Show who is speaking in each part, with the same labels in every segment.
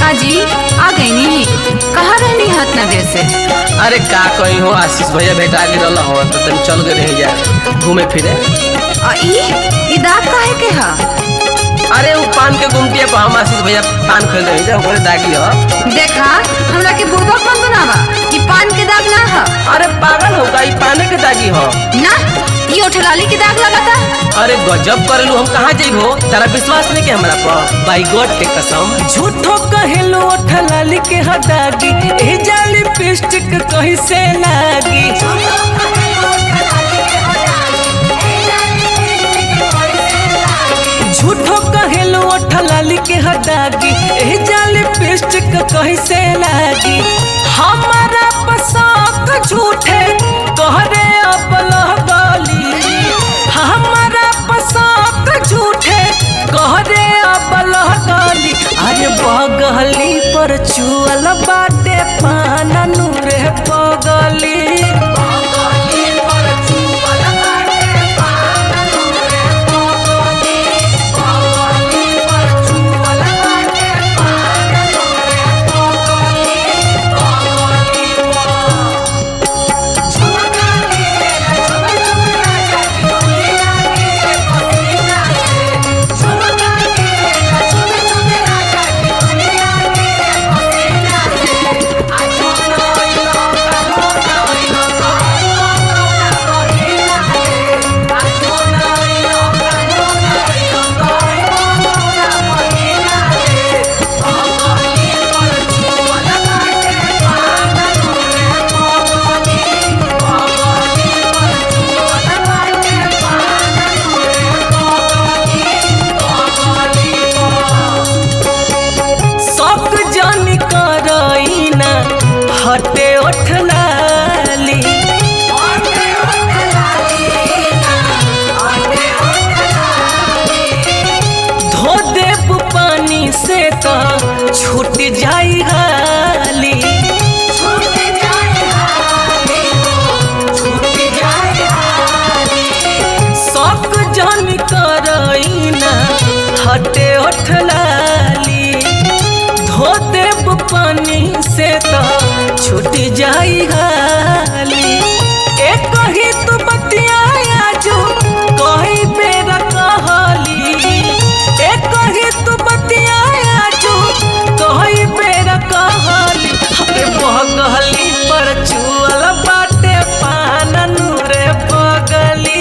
Speaker 1: का जी आ गई नी कहाँ रहनी हाथ ना देर से
Speaker 2: अरे का कहीं हो आशीष भैया भेटा के रहल हो तो तनी चल गए रही जा घूमे फिरे
Speaker 1: आ ई ई दाग काहे के हा
Speaker 2: अरे वो पान के गुमटिया पर हम आशीष भैया पान खरीद रही जा ओकरे दागी हो
Speaker 1: देखा हमरा के बुर्बक मन बनावा ई पान के दाग ना हा
Speaker 2: अरे पागल हो का ई पाने के दागी हो
Speaker 1: ना ई ओठलाली के दाग लगाता
Speaker 2: अरे गजब करलू हम कहाँ जइबो तारा विश्वास नहीं के हमरा पर बाई गॉड के कसम
Speaker 3: झूठो कहेलो ठलाली के हदागी ए जाली पिस्टिक कहीं से लागी झूठो कहेलो ठलाली के हदागी ए जाली पिस्टिक कहीं से लागी हमारा पसंद झूठे तोहरे अपल गली हमारा पसंद झूठे कहरे अपल गली अरे बगली पर चुअल बाटे पाना नूरे पगली शौक जानी करईना हटे ओठलाली धो देब पानी से तो छूट जाई हाली शौक जानी करईना हटे ओठलाली धो देब पानी से तो छूट जाई हाली एक ही तू बतिया जो कही बेर कहली एक ही तू बतिया जो कही बेर कहली अरे बगली पर चुअल बाटे पान नूरे पगली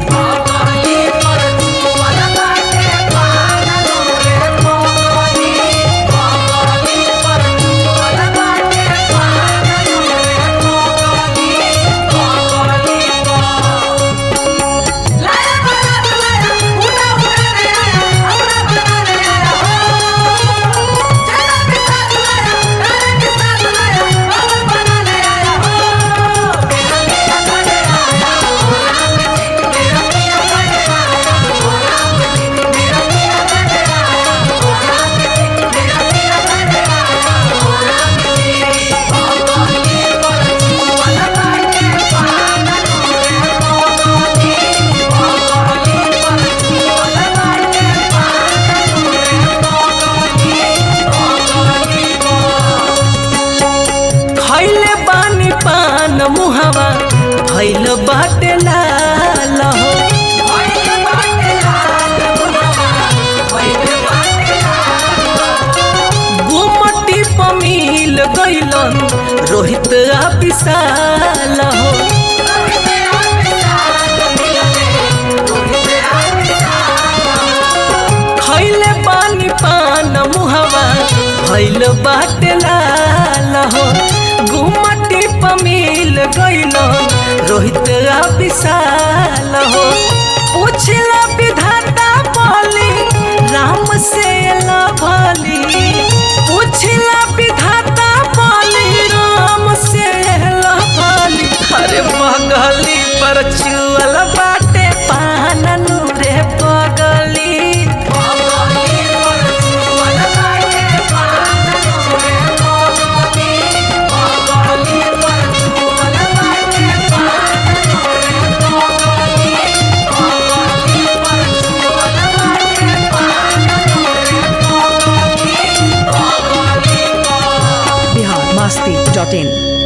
Speaker 3: खैले बानी पान मुहावा भैल बाटे लाल हो गुमटी पमील गैलन रोहित आ विशाल हो खैले बानी पान मुहावा भैल बाटे लाल हो गुमटी पमील गैल रोहित आ विशाल हो पूछला विधाता बोली राम से लभली पूछला विधाता बोली राम से लभली अरे बगली पर चुअल बाटे पान नूरे पगली
Speaker 4: Thank you. masti.in.